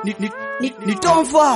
ni, ni, ni, ni Tomfa.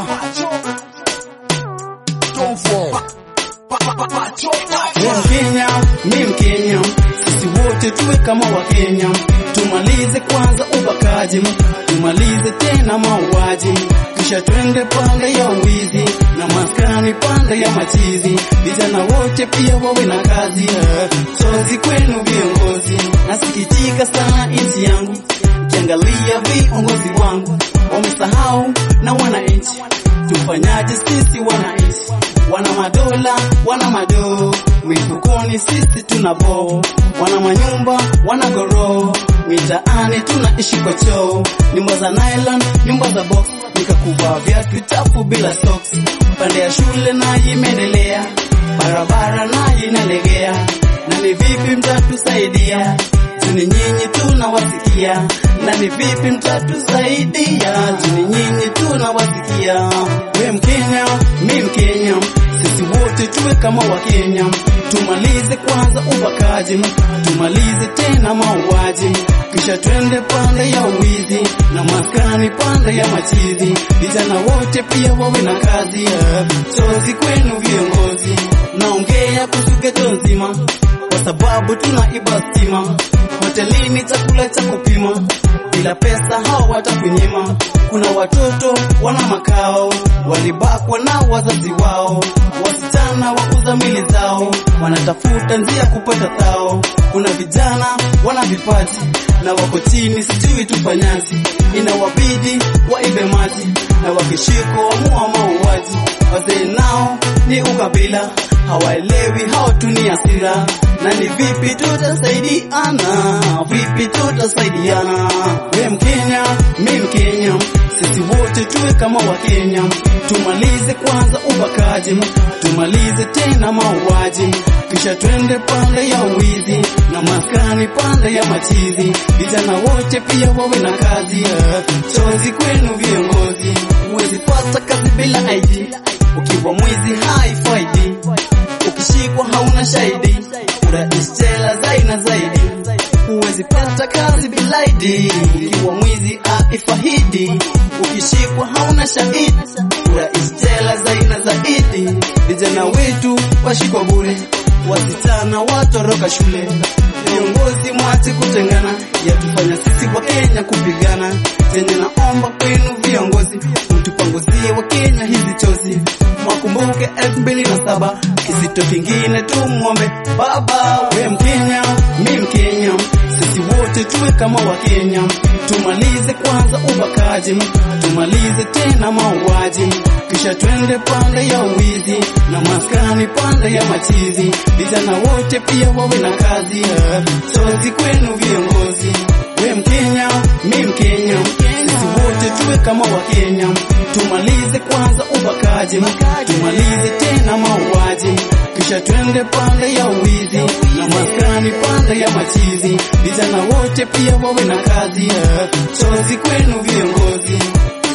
Wewe Mkenya, mi Mkenya, sisi wote tuwe kama Wakenya. Tumalize kwanza ubakaji, tumalize tena mauaji, kisha twende pande ya uwizi na maskani pande ya machizi. Vijana wote pia wawe na kazi, eh. sozi kwenu viongozi. Nasikitika sana nchi yangu, kiangalia viongozi wangu wamesahau na wananchi. Tufanyaje sisi wananchi? Wana madola, wana madoo, mifukoni sisi tuna boo, wana manyumba, wana goroo, mitaani tunaishi kwa choo, nyumba za nylon, nyumba za box, nikakuvaa viatu chafu bila socks, pande ya shule nayo imeendelea, barabara nayo inalegea, na ni vipi mtatusaidia? Juni nyinyi tunawasikia, na ni vipi mtatusaidia? Juni nyinyi tunawasikia. We Mkenya, mi Mkenya, sisi wote tuwe kama Wakenya. Tumalize kwanza ubakaji, tumalize tena mauaji, kisha twende pande ya uwizi na maskani pande ya machizi. Vijana wote pia wawe na kazi, eh. chozi kwenu viongozi. Naongea kuhusu geto nzima kwa sababu tunaiba stima, hotelini chakula cha kupima, bila pesa hao watakunyima. Kuna watoto wana makao, walibakwa na wazazi wao, wasichana wauza mili zao, wanatafuta njia kupata thao. Kuna vijana wana vipaji na wako chini, sijui tufanyaji, inawabidi waibe maji na wakishiko wamua mauaji. Wazee nao ni ukabila, hawaelewi hao tu ni hasira, na ni vipi tutasaidiana, vipi tutasaidiana? We Mkenya, mi Mkenya, sisi wote tuwe kama Wakenya, tumalize kwanza ubakaji, tumalize tena mauaji, kisha twende pande ya uwizi na maskani pande ya machizi. Vijana wote pia wawe na kazi, eh. chozi kwenu viongozi, huwezi pata kazi bila ID, ukiwa mwizi haifaidi, ukishikwa hauna shahidi, urais jela zaina zaidi huwezi pata kazi bila ID, ukiwa mwizi haifahidi, ukishikwa hauna shahidi, urais jela zaina zaidi. Vijana wetu washikwa bure, wasichana watoroka shule, viongozi mwache kutengana, yatufanya sisi wa Kenya kupigana. Zenye naomba kwenu viongozi, mtupanguzie wa Kenya hizi chozi, mwakumbuke elfu mbili na saba kisito kingine tumwombe Baba. We Mkenya, mi Mkenya, sisi wote tuwe kama Wakenya, tumalize kwanza ubakaji, tumalize tena mauaji, kisha twende pande ya uwizi na maskani pande ya machizi. Vijana wote pia wawe na kazi, eh. chozi kwenu viongozi. We Mkenya, mi Mkenya, sisi wote tuwe kama Wakenya, tumalize kwanza ubakaji, tumalize tena mauaji, kisha twende pande ya uwizi na maskani pande ya machizi. Vijana wote pia wawe na kazi, eh. chozi kwenu viongozi.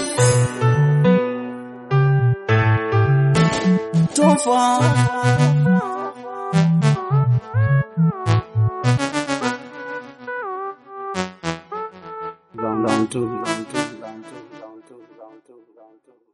Tomfa.